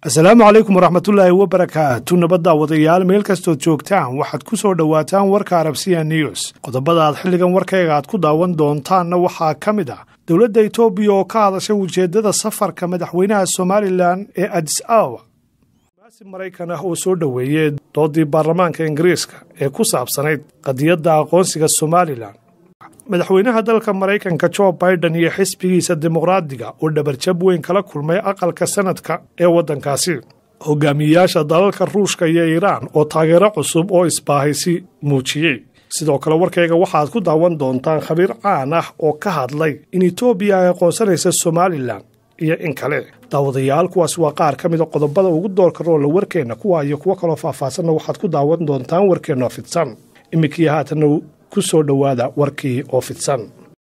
asalaamu calaykum waraxmatullaahi wabarakaatu nabadda wadayaal meel kastood joogtaan waxaad ku soo dhowaataan warka arabsiya news qodobada aad xilligan warkayga aad ku daawan doontaanna waxaa ka mid ah dowladda etoobiya oo ka hadashay ujeeddada safarka madaxweynaha somalilan ee adis awa maasi maraykan ah oo soo dhoweeyey doodii baarlamaanka ingiriiska ee ku saabsanayd qadiyadda aqoonsiga somalilan madaxweynaha dalka maraykanka jo biden iyo xisbigiisa dimuqraadiga oo dhabarjab weyn kala kulmay aqalka sanadka ee waddankaasi hogaamiyeyaasha dalalka ruushka iyo iiraan oo taageero cusub oo isbaahaysi muujiyey sidoo kale warkayga waxaad ku daawan doontaan khabiir caan ah oo ka hadlay in etoobiya ay aqoonsanaysa somalilan iyo in kale daawadayaal kuwaas waa qaar ka mida qodobada ugu doorka roola warkeenna kuwa iyo kuwo kaloo faahfaahsanna waxaad ku daawan doontaan warkeenna fidsan iminkii haatanna ku soo dhowaada warkii oo fidsan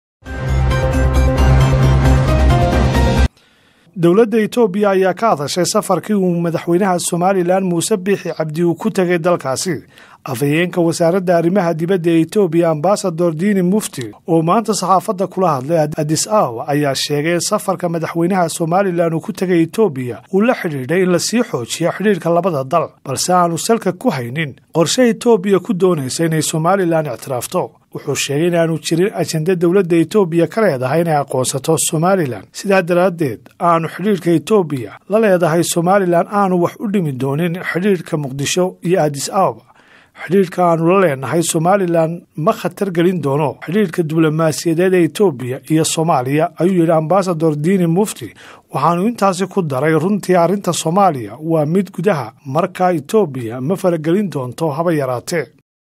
dowladda etoobiya ayaa ka hadashay safarkii uu madaxweynaha somalilan muuse biixi cabdi uu ku tegay dalkaasi afhayeenka wasaaradda arrimaha dibadda ee etoobiya ambasador diini mufti oo maanta saxaafadda kula hadlay adis awa ayaa sheegay in safarka madaxweynaha somalilan uu ku tegay etoobiya uu la xidhiidhay in lasii xoojiyo xidhiidhka labada dal balse aanu salka ku haynin qorshe etoobiya ku doonaysa inay somalilan ictiraafto wuxuu sheegay inaanu jirin ajenda dowladda etoobiya ka leedahay inay aqoonsato somalilan sidaa daraaddeed aanu xidhiidhka etoobiya la leedahay somalilan aanu wax u dhimi doonin xidhiidhka muqdisho iyo adis ababa xidhiidhka aanu la leenahay somalilan ma khatar gelin doono xidhiidhka diblomaasiyadeed ee etoobiya iyo soomaaliya ayuu yidhi ambasador diini mufti waxaanu intaasi ku daray runtii arrinta soomaaliya waa mid gudaha markaa etoobiya ma faragelin doonto haba yaraatee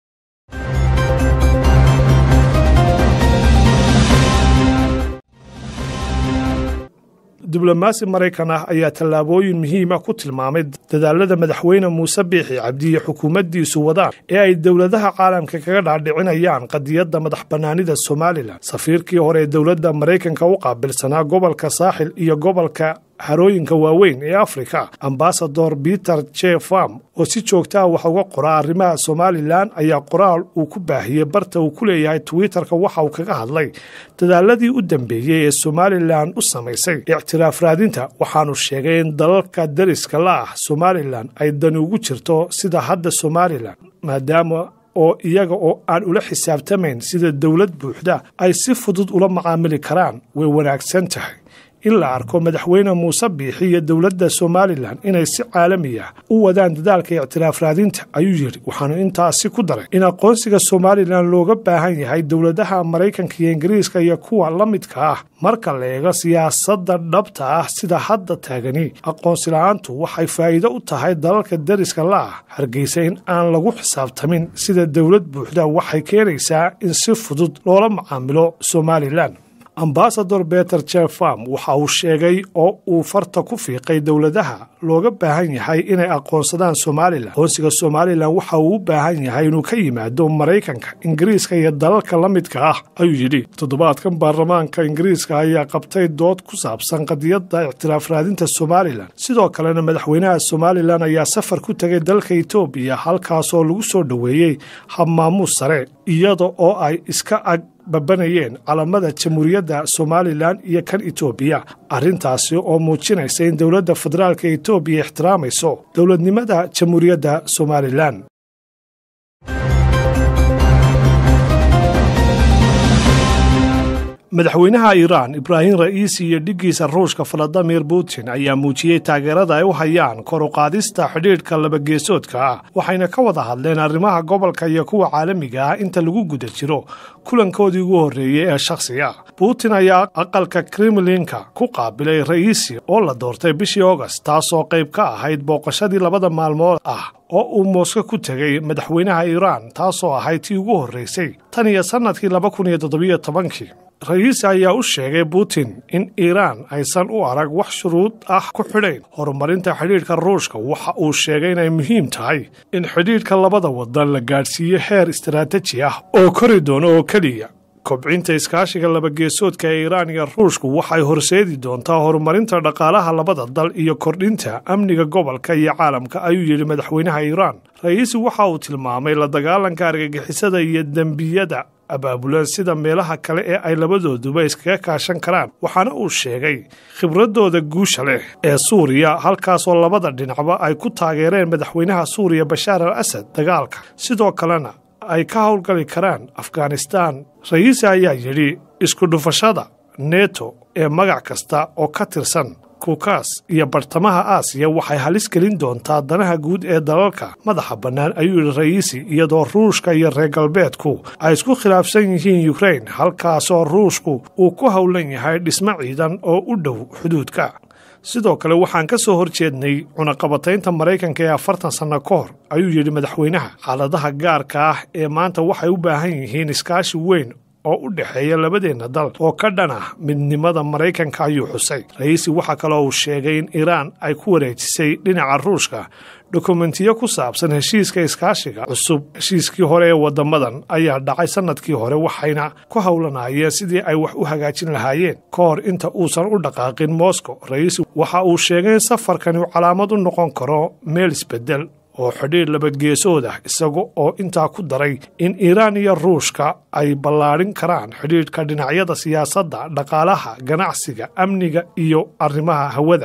diblomaasi maraykan ah ayaa tallaabooyin muhiima ku tilmaamay dadaalada madaxweyne muuse biixi cabdi iyo xukuumaddiisu wadaan ee ay dowladaha caalamka kaga dhaadhicinayaan qadiyadda madax bannaanida somalilan safiirkii hore ee dowladda maraykanka u qaabilsanaa gobolka saaxil iyo gobolka harooyinka waaweyn ee afrika ambasador peter j farm oo si joogta ah wax uga qora arrimaha somalilan ayaa qoraal uu ku baahiyey barta uu ku leeyahay twitterka waxa uu kaga hadlay dadaaladii u dambeeyey ee somalilan u samaysay ictiraaf raadinta waxaanu sheegay in dalalka dariska la ah somalilan ay dani ugu jirto sida hadda somalilan maadaama oo iyaga oo aan ula xisaabtamayn sida dowlad buuxda ay si fudud ula macaamili karaan way wanaagsan tahay in la arko madaxweyne muuse biixi iyo dowladda somalilan inay si caalami ah u wadaan dadaalka ictiraaf raadinta ayuu yidhi waxaanu intaasi ku daray in aqoonsiga somalilan looga baahan yahay dowladaha maraykanka iyo ingiriiska iyo kuwa la midka ah marka la eego siyaasadda dhabta ah sida hadda taagani aqoonsi la-aantu waxay faa'iido u tahay dalalka dariska la ah hargeysa in aan lagu xisaabtamin sida dowlad buuxda waxay keenaysaa in si fudud loola macaamilo somalilan ambasador beter jefam waxa uu sheegay oo uu farta ku fiiqay dowladaha looga baahan yahay inay aqoonsadaan somalilan aqoonsiga somalilan waxa uu u baahan yahay inuu ka yimaado maraykanka ingiriiska iyo dalalka la midka ah ayuu yidhi toddobaadkan baarlamaanka ingiriiska ayaa qabtay dood ku saabsan qadiyadda ictiraaf raadinta somalilan sidoo kalena madaxweynaha somalilan ayaa safar ku tegay dalka etoobiya halkaasoo lagu soo dhoweeyey habmaamuus sare iyada oo ay iska ag babanayeen calamada jamhuuriyadda somalilan iyo kan etoobiya arrintaasi oo muujinaysa in dowladda federaalka etoobiya ixtiraamayso dowladnimada jamhuuriyadda somalilan madaxweynaha iiraan ibraahim ra'iisi iyo dhiggiisa ruushka valadimir putin ayaa muujiyey taageerada ay u hayaan kor u qaadista xidhiidhka labageesoodka ah waxayna ka wada hadleen arrimaha gobolka iyo kuwa caalamiga ah inta lagu guda jiro kulankoodii ugu horreeyey ee shakhsiga putin ayaa aqalka kremlinka ku qaabilay ra'iisi oo la doortay bishii august taasoo qayb ka ahayd booqashadii labada maalmood ah oo uu moosko ku tegay madaxweynaha iiraan taasoo ahayd tii ugu horraysay tan iyo sannadkii laba kun iyo toddobiyo tobankii ra'iisi ayaa u sheegay putin in iiraan aysan u arag wax shuruud ah ku xidhayn horumarinta xidhiidhka ruushka waxa uu sheegay inay muhiim tahay in xidhiidhka labada wadan la gaadhsiiyo heer istaraataji ah oo kori doono oo keliya kobcinta iskaashiga labageesoodka ee iiraan iyo ruushku waxay horseedi doontaa horumarinta dhaqaalaha labada dal iyo kordhinta amniga gobolka iyo caalamka ayuu yidhi madaxweynaha iiraan ra'iisi waxa uu tilmaamay la dagaalanka argagixisada iyo dembiyada abaabulaan sida meelaha kale ee ay labadooduba iskaga kaashan karaan waxaana uu sheegay khibradooda guusha leh ee suuriya halkaasoo labada dhinacba ay ku taageereen madaxweynaha suuriya bashaar al asad dagaalka sidoo kalena ay ka howlgali karaan afghanistaan rayiisi ayaa yidhi isku dhufashada neto ee magac kasta oo ka tirsan kukaas iyo bartamaha aasiya waxay halis gelin doontaa danaha guud ee dalalka madaxa bannaan ayuu yidhi rayiisi iyadoo ruushka iyo reer galbeedku ay isku khilaafsan yihiin yukrain halkaasoo ruushku uu ku howlan yahay dhismo ciidan oo u dhow xuduudka sidoo kale waxaan ka soo horjeednay cunaqabataynta maraykanka ee afartan sanno ka hor ayuu yidhi madaxweynaha xaaladaha gaarka ah ee maanta waxay u baahan yihiin iskaashi weyn oo u dhexeeya labadeenna dal oo ka dhan ah midnimada maraykanka ayuu xusay rayiisi waxaa kaloo uu sheegay in iiraan ay ku wareejisay dhinaca ruushka dokumentiyo ku saabsan heshiiska iskaashiga cusub heshiiskii hore ee waddamadan ayaa dhacay sannadkii hore waxayna ku howlanaayeen sidii ay wax u hagaajin lahaayeen ka hor inta uusan u dhaqaaqin moscow rayiisi waxa uu sheegay in safarkani uu calaamad u noqon karo meel isbeddel oo xidhiir labageesood ah isaga oo intaa ku daray in iiraan iyo ruushka ay ballaadhin karaan xidhiidhka dhinacyada siyaasadda dhaqaalaha ganacsiga amniga iyo arrimaha hawada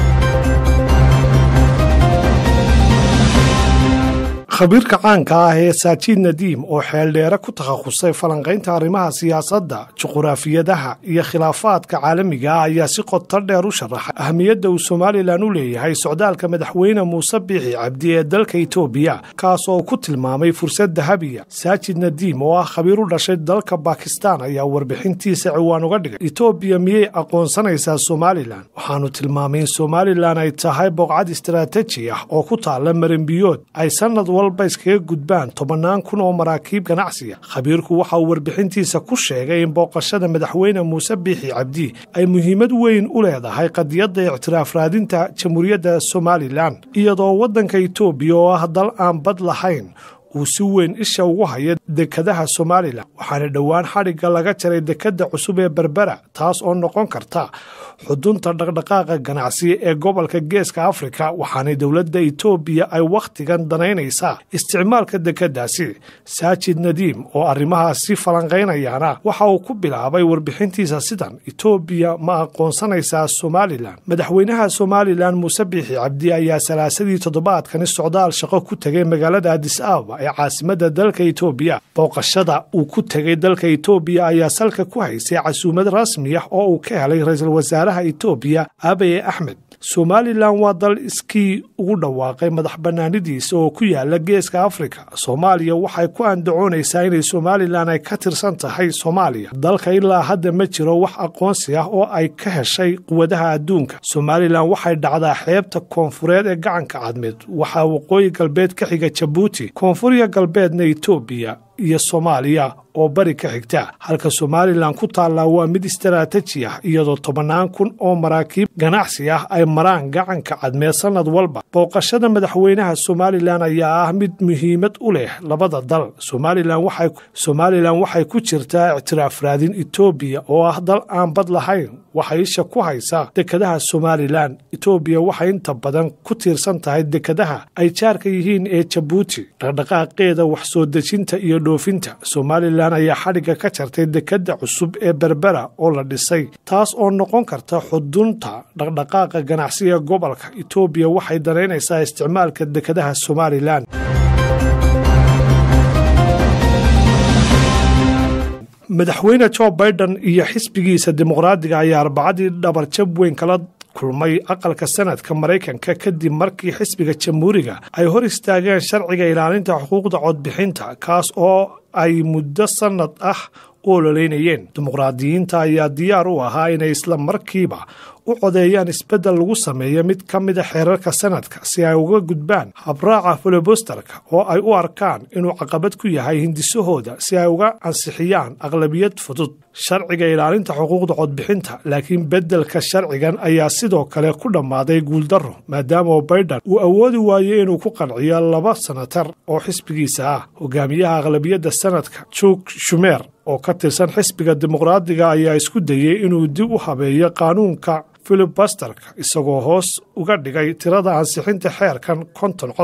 khabiirka caanka ah ee saajiid nadiim oo xeeldheere ku takhasusay falanqaynta arrimaha siyaasadda juquraafiyadaha iyo khilaafaadka caalamiga ah ayaa si qoto dheer u sharaxay ahmiyadda uu somalilan u leeyahay socdaalka madaxweyne muuse biixi cabdi ee dalka itoobiya kaasoo ku tilmaamay fursad dahabiya saajid nadiim oo ah khabiir u dhashay dalka bakistan ayaa warbixintiisa ciwaan uga dhigay itoobiya miyay aqoonsanaysaa somalilan waxaanu tilmaamay in somalilan ay tahay booqcad istaraataji ah oo ku taalla maranbiyood ay sanad walba iskaga gudbaan tobannaan kun oo maraakiib ganacsiga khabiirku waxa uu warbixintiisa ku sheegay in booqashada madaxweyne muuse biixi cabdi ay muhiimad weyn u leedahay qadiyadda ictiraaf raadinta jamhuuriyadda somalilan iyadoo waddanka itoobiya oo ah dal aan bad lahayn uu si weyn isha ugu haya dekadaha somalilan waxaana dhowaan xadhigga laga jaray dekedda cusub ee berbera taas oo noqon karta xudunta dhaqdhaqaaqa ganacsi ee gobolka geeska afrika waxaana dowladda itoobiya ay wakhtigan danaynaysaa isticmaalka dekeddaasi saajid nadiim oo arrimahaasi falanqaynayaana waxa uu ku bilaabay warbixintiisa sidan itoobiya ma aqoonsanaysaa somalilan madaxweynaha somalilan muuse biixi cabdi ayaa salaasadii toddobaadkani socdaal shaqo ku tegay magaalada adis ababa ee caasimadda dalka itoobiya booqashada uu ku tegay dalka itoobiya ayaa salka ku haysay casuumad rasmi ah oo uu ka helay ra-iisul wasaaraha itoobiya abaye axmed somalilan waa dal iskii ugu dhawaaqay madax bannaanidiisa oo ku yaala geeska afrika soomaaliya waxay ku andacoonaysaa inay somalilan ay ka tirsan tahay soomaaliya dalka ilaa hadda ma jiro wax aqoonsi ah oo ay ka heshay quwadaha adduunka somalilan waxay dhacdaa xeebta koonfureed ee gacanka cadmeed waxaa waqooyi galbeed ka xiga jabuuti koonfuriya galbeedna itoobiya iyo soomaaliya oo bari ka xigta halka somalilan ku taallaa waa mid istaraataji ah iyadoo tobannaan kun oo maraakiib ganacsi ah ay maraan gacanka cadmeed sannad walba booqashada madaxweynaha somalilan ayaa ah mid muhiimad u leh labada dal somalilan waxay ku jirtaa ictiraaf raadin itoobiya oo ah dal aan bad lahayn waxay isha ku haysaa dekadaha somalilan itoobiya waxay inta badan ku tiirsan tahay dekadaha ay jaarka yihiin ee jabuuti dhaqdhaqaaqeeda wax soo dejinta iyo dhoofinta somalilan ayaa xadhigga ka jartay dekedda cusub ee berbera oo la dhisay taas oo noqon karta xudunta dhaqdhaqaaqa ganacsiga gobolka itoobiya waxay danaynaysaa isticmaalka dekadaha somalilan madaxweyne jo biden iyo xisbigiisa dimuqraadiga ayaa arbacadii dhabarjab weyn kala kulmay aqalka sanadka maraykanka kadib markii xisbiga jamhuuriga ay hor istaageen sharciga ilaalinta xuquuqda codbixinta kaas oo ay muddo sannad ah u ololeynayeen dimuqraadiyiinta ayaa diyaar u ahaa inay isla markiiba u codeeyaan isbeddel lagu sameeyo mid ka mida xeerarka sanadka si ay uga gudbaan habraaca filibusterka oo ay u arkaan inuu caqabad ku yahay hindisahooda si ay uga ansixiyaan aqlabiyad fudud sharciga ilaalinta xuquuqda codbixinta laakiin beddelka sharcigan ayaa sidoo kale ku dhammaaday guuldarro maadaama biden uu awoodi waayo inuu ku qanciyo laba sanatar oo xisbigiisa ah hogaamiyaha aqlabiyadda sanadka juk shumeer oo ka tirsan xisbiga dimuqraadiga ayaa isku dayey inuu dib u habeeyo qaanuunka filibusterka isagoo hoos uga dhigay tirada ansixinta xeerkan konton cod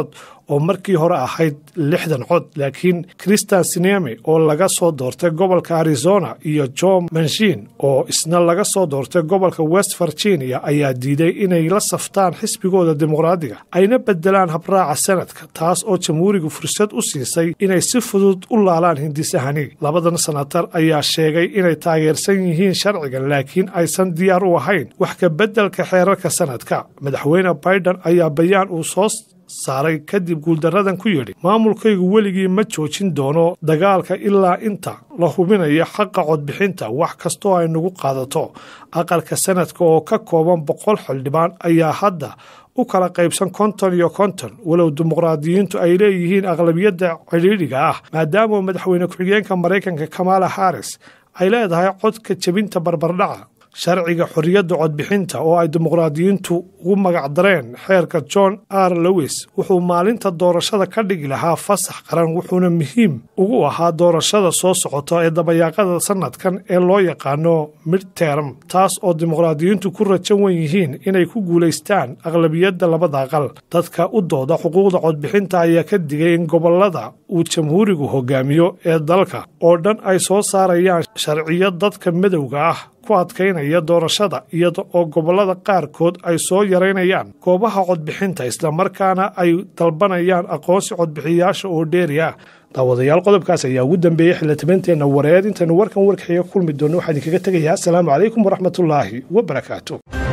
oo markii hore ahayd lixdan cod laakiin christian sineme oo laga soo doortay gobolka arizona iyo john manshin oo isna laga soo doortay gobolka west virginia ayaa diiday inay la saftaan xisbigooda dimuqraadiga ayna bedelaan habraaca sanadka taas oo jamhuurigu fursad u siisay inay si fudud u laalaan hindisahani labadan sanatar ayaa sheegay inay taageersan yihiin sharcigan laakiin aysan diyaar u ahayn wax ka beddelka xeerarka sanadka madaxweyne biden ayaa bayaan uu soo saaray kadib guuldaradan ku yidhi maamulkaygu weligii ma joojin doono dagaalka ilaa inta la hubinayo xaqa codbixinta wax kastoo ay nagu qaadato aqalka sanadka oo ka kooban boqol xildhibaan ayaa hadda u kala qaybsan konton iyo konton walow dimuqraadiyiintu ay leeyihiin aqlabiyadda cidhiidhiga ah maadaama madaxweyne ku-xigeenka maraykanka kamala harris ay leedahay codka jebinta barbardhaca sharciga xorriyadda codbixinta oo ay dimuqraadiyiintu ugu magacdareen xeerka john r lowis wuxuu maalinta doorashada ka dhigi lahaa fasax qaran wuxuuna muhiim ugu ahaa doorashada soo socota ee dabayaaqada sanadkan ee loo yaqaano midterm taas oo dimuqraadiyiintu ku rajan wen yihiin inay ku guulaystaan aqlabiyadda labada aqal dadka u dooda xuquuqda codbixinta ayaa ka digay in gobolada uu jamhuurigu hogaamiyo ee dalka oo dhan ay soo saarayaan sharciyo dadka madowga ah ku adkaynaya doorashada iyada oo gobollada qaarkood ay soo yaraynayaan goobaha codbixinta islamarkaana ay dalbanayaan aqoonsi codbixiyayaasha oo dheeri ah daawadayaal qodobkaas ayaa ugu dambeeyey xildhibanteenna wareed intaynu warkan warkaxiga kulmi doonno waxaa idinkaga tegayaa asalaamu calaykum waraxmatullaahi wabarakaatu